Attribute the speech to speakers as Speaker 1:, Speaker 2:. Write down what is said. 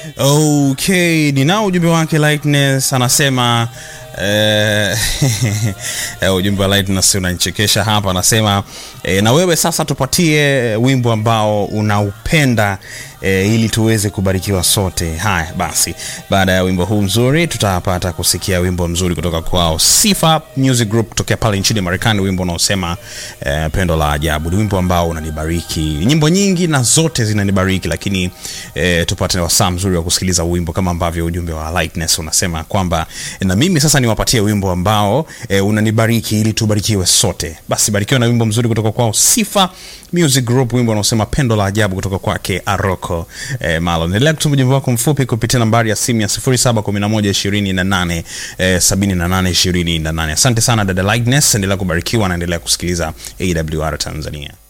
Speaker 1: Okay, ninao ujumbe wake Lightness anasema eh, ujumbe wa Lightness unanichekesha hapa, anasema eh, na wewe sasa tupatie wimbo ambao unaupenda eh, ili tuweze kubarikiwa sote. Haya basi, baada ya wimbo huu mzuri tutapata kusikia wimbo mzuri kutoka kwao Sifa Music Group kutokea pale nchini Marekani, wimbo unaosema eh, pendo la ajabu. Ni wimbo ambao unanibariki. Nyimbo nyingi na zote zinanibariki, lakini eh, tupate wasaa mzuri wa kusikiliza wimbo kama ambavyo ujumbe wa Lightness unasema kwamba eh, na mimi sasa niwapatie wimbo ambao eh, unanibariki ili tubarikiwe sote. Basi barikiwa na wimbo mzuri kutoka kwao Sifa Music Group, wimbo unaosema pendo la ajabu kutoka kwake Aroko eh, Malo. Endelea kutuma ujumbe wako mfupi kupitia nambari ya simu ya 071128 eh, 7828. Asante sana dada Lightness, endelea kubarikiwa na endelea kusikiliza AWR Tanzania.